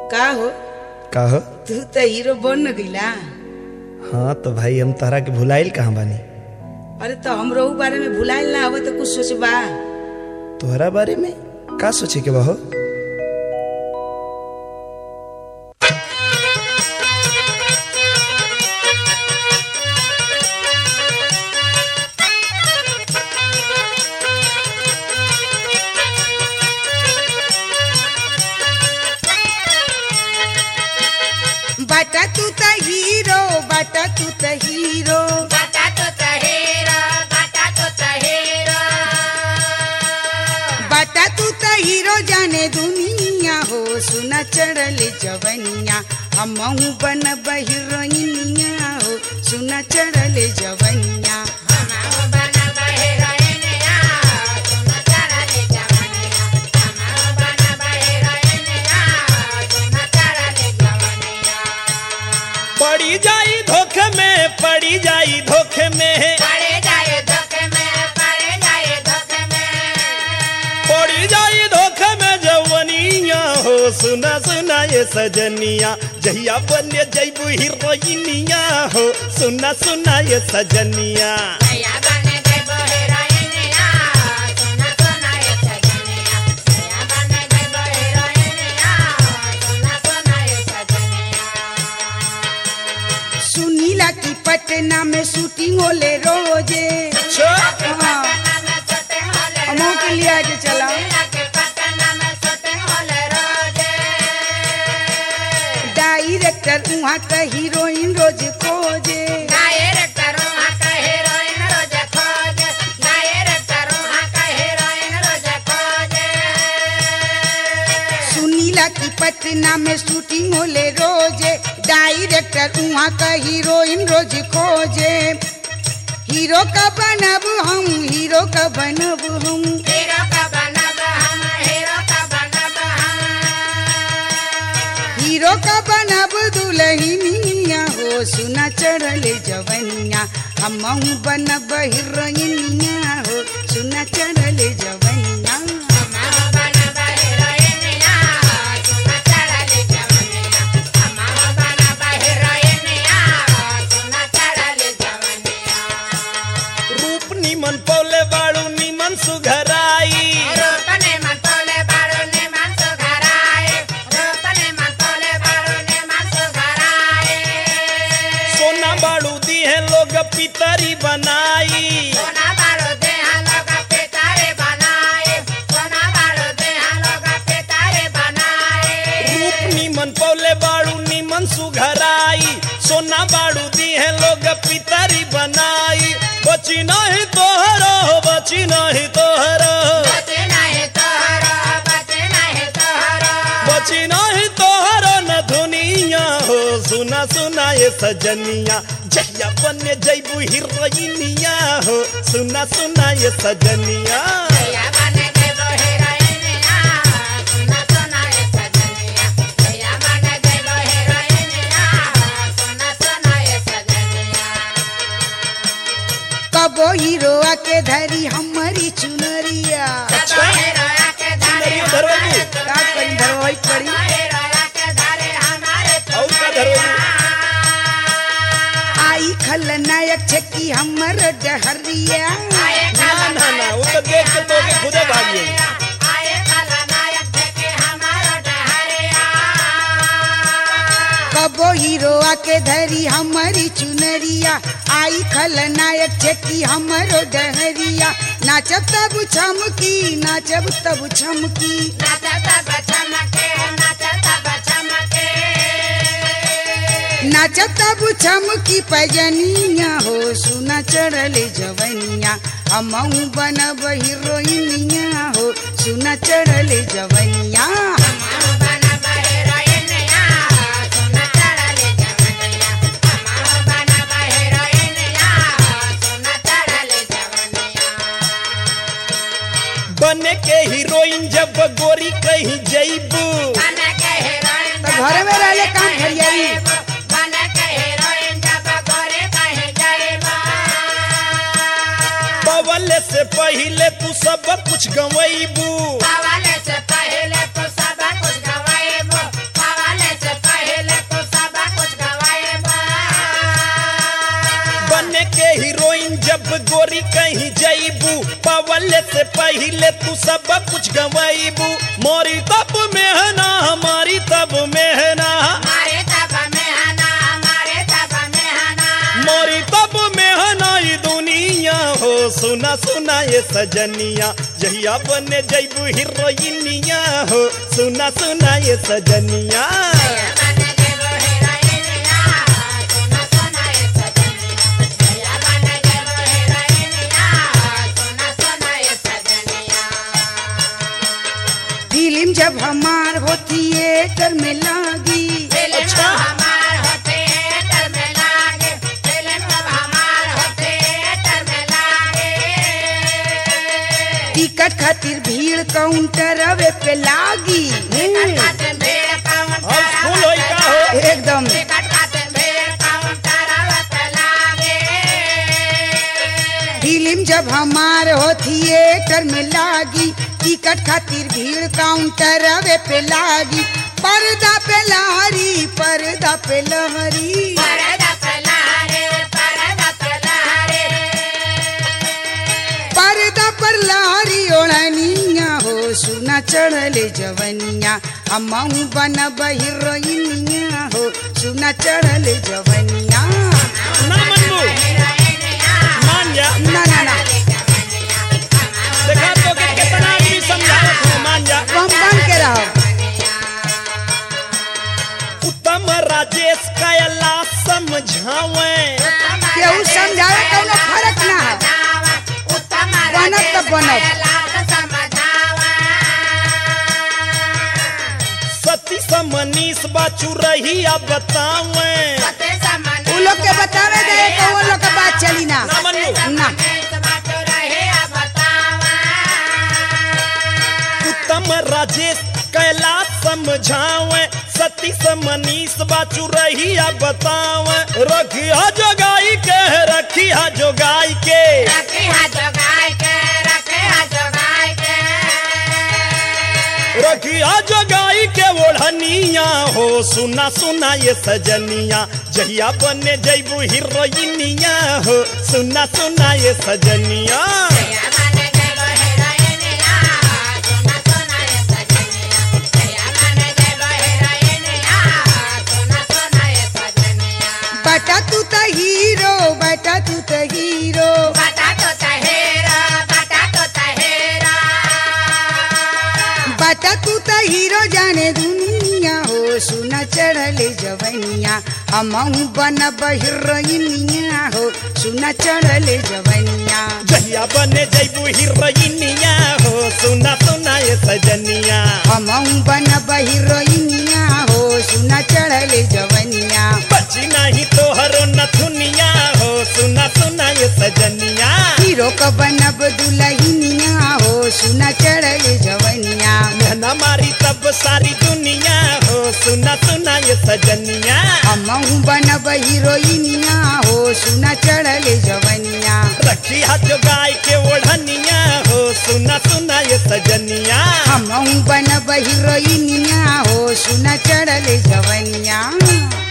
का हो का हो तू तो हीरो बन गईला हाँ तो भाई हम तहरा के भुलाइल कहाँ बानी अरे तो हमरो ऊ बारे में भुलाइल ना हो तो कुछ सोचबा तोहरा बारे में का सोचे के बा हो बाटा तू त हीरो बाटा तू त हीरो बाटा तू त हीरो जाने दुनिया हो सुना चढ़ल जवनिया हमहू बन हीरोइनिया हो सुना चढ़ल जवनिया पड़ी जाई धोखे में पड़ी जाई धोखे में पड़ी जाई धोखे में जवनिया हो सुना सुना ये सजनिया जहिया बने जैबू हीरोइनिया हो सुना सुना ये सजनिया सुनीला की पटना में शूटिंग होले रोजे हाँ हमहू के लिए आज चला डायरेक्टर वहाँ का हीरोइन रोज खोजे सुनीला की पटना में शूटिंग होले रोजे डायरेक्टर वहाँ का हीरोइन रोज खोजे हीरो का बनब हम हीरो का बनब हम हीरो का बनब दुल्हनिया हो सुना चढ़ल जवनिया हमहू बनब हीरोइनिया हो सुना चढ़ल जवनिया रूप निमन पौले बाड़ू निमन सुघराई सोना बाड़ू दी है लोग पितरी बनाई रूप निमन पौले बाड़ू निमन सुघराई सोना बाड़ू दी है लोग पितरी बनाई बची नहीं तोहरो बची नहीं तोहरो बची नहीं तोहरो न दुनिया हो सुना सुना ये सजनिया जहिया बने जैबू हीरोइनिया हो सुना सुना ये सजनिया कबो हीरो आके धरी हमारी चुनरिया सुंदरी धरवाई का करी धरवाई पड़ी और का धरवाई आई खलनायक छकी हमर डहरिया ना ना ना वो तो देख के तो के खुदे भाग गई कबो हीरो आके धरी हमारी चुनरिया आई खलनायक छकी हमरो डहरिया नाचब तब छमकी नाचब तब छमकी नाचब तब छमकी पजनिया हो सुना चढ़ल जवनिया हमहू बनब हीरोइनिया हो सुना चढ़ल जवनिया बने के हीरोइन जब गोरी कहीं जैबू तो घरे में रहले काम फरियाई बवल से पहले तू सब कुछ गवैबू से पहले तो सब कुछ गवाएबो मरले से पहले तू सब कुछ गवैबू मोरी तब मेहना हमारी तब मेहना हमारे तब में हना हमारे तब में हना मोरी तब मेहना ई दुनिया हो सुना सुना ये सजनिया जहिया बने जैबू हीरोइनिया हो सुना सुना ये सजनिया बन जेबो हीरोइनिया सोना सोना ये सजनिया जया बन जेबो हीरोइनिया सोना सोना ये सजनिया फिल्म जब हमार हो थिएटर में लागी फिल्म अच्छा। हमार हो थिएटर में लागे फिल्म हमार हो थिएटर में लागे टिकट खातिर भीड़ काउंटर अवे पे लागी टिकट खाते भीड़ काउंटर अब फूल होई का हो एकदम टिकट खाते भीड़ काउंटर पे लागे फिल्म जब हमार हो थिएटर में लागी टिकट खातिर भीड़ काउंटर अवे पे लागी पर्दा पे लहरी पर्दा पे लहरी परदा पलारे परदा पलारे पर्दा पर लहरी ओढ़निया हो सुना चढ़ले जवनिया हमहू बनब हीरोइनिया हो सुना चढ़ले जवनिया ना मनबू मान जा ना ना ना देखा तो के कितना आदमी समझावत हो मान जा हम बन के रहो उत्तम राजेश कयला समझावे केहू समझावे कौनो फर्क ना है बनब त बनब। सती समनीस बाचू रही अब बतावे उ लोग के बतावे दे कौन लोग के बात चली ना ना मनबू ना उत्तम राजेश कैला समझावे सती समनीस बाचू रही अब बतावे रखिया जोगाई के रखिया जोगाई के रखिया जोगाई के ओढ़निया हो सुना सुना ये सजनिया जहिया बने जैबू हीरोइनिया हो सुना सुना ये सजनिया बटा तू त हीरो बटा तू त हीरो बटाटो तहेरा बटाटो तहेरा बटा तू त हीरो जाने दुनिया हो सुना चढ़ले जवनिया हमहू बनब हीरोइनिया हो सुना चढ़ले जवनिया जहिया बने जैबू हीरोइनिया हो सुना सुना ये सजनिया हमहू बनब हीरोइनिया हो सुना चढ़ले जवनिया बची नहीं तोहरो नथुनिया हो सुना सुना ये सजनिया हीरो क बनब दुलहिनिया हो सुना चढ़ले जवनिया मेहना मारी तब सारी दुनिया हो सुना सुना ये सजनिया हमहू बनब हीरोइनिया हो सुना चढ़ले जवनिया रखी हाथ जो गाय के ओढ़निया हो सुना सुना ये सजनिया हमहू बनब हीरोइनिया हो सुना चढ़ले जवनिया